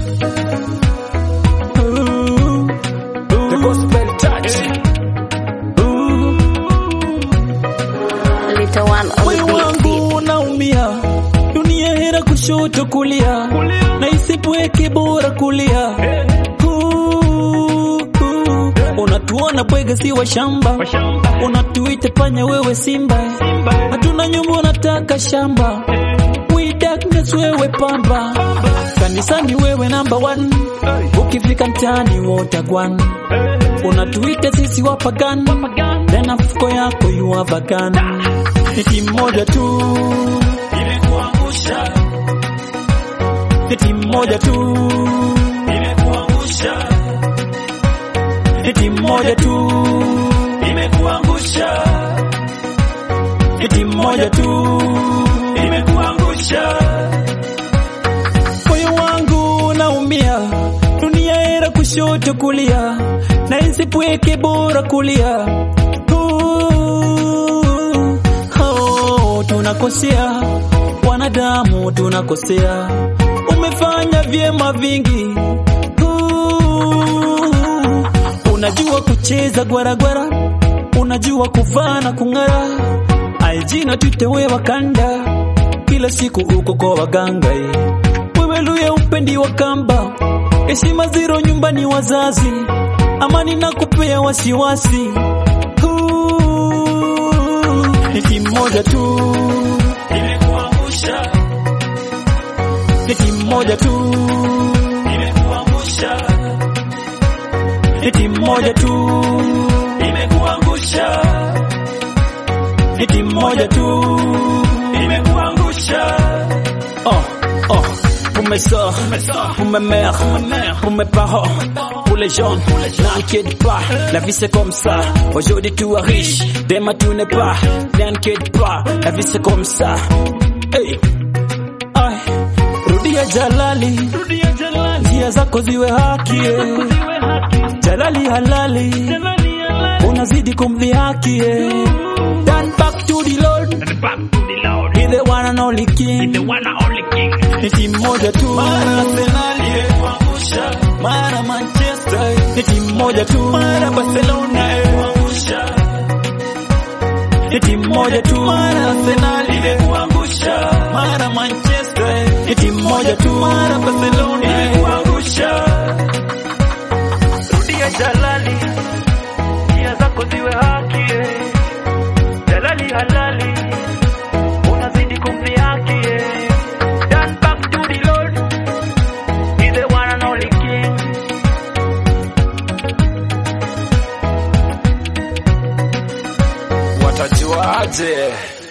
Ooh, The gospel touch. ooh. Little one on Moyo the beat. wangu unaumia, dunia hera kushoto kulia, na isipweke bora kulia. Ooh, ooh. Unatuona bwege si wa shamba, unatuita panya wewe simba, hatuna nyumba unataka shamba. We darkness wewe pamba, kanisani wewe number one, ukifika mtaani wotagwan unatuita sisi wapagan, tena mfuko yako yuwavagan ni timu moja tu imekuangusha, ni timu moja tu imekuangusha, ni timu moja tu imekuangusha, ni timu moja tu imekuangusha. Moyo wangu unaumia, dunia era kushoto kulia, na isipweke bora kulia. Ooh, oh, tunakosea wanadamu, tunakosea. Umefanya vyema vingi. Ooh, unajua kucheza gwaragwara, unajua kuvaa na kung'ara. Aijina tutewe wakanda, kila siku uko kwa waganga eh. Wewe luya upendi wa kamba, heshima ziro nyumbani wazazi, amani na kupea wasiwasi. Ooh, Ni timu moja tu imekuangusha, ni timu moja tu imekuangusha, ni timu moja tu imekuangusha, ni timu moja tu imekuangusha. Oh, oh, pour mes sœurs, pour mes mères, pour mes parents, pour les jeunes, n'inquiète pas, la vie c'est comme ça. Aujourd'hui tu es riche, demain tu n'es pas, n'inquiète pas, la vie c'est comme ça. Hey. Ay, rudia jalali, njia zako ziwe haki, eh. jalali halali, unazidi kumdhihaki. eh. Turn back to the Lord, He's the one and only King. Ni timu moja tu mara Arsenal kuangusha, mara Manchester ni timu moja tu mara Barcelona kuangusha, ni timu moja tu mara Arsenal kuangusha, mara Manchester ni timu moja tu mara Barcelona kuangusha. Rudia jalali, njia zako ziwe haki, eh. jalali halali unazidi kumdhihaki eh. Turn back to the Lord, He's the one and only King. Watajuaje?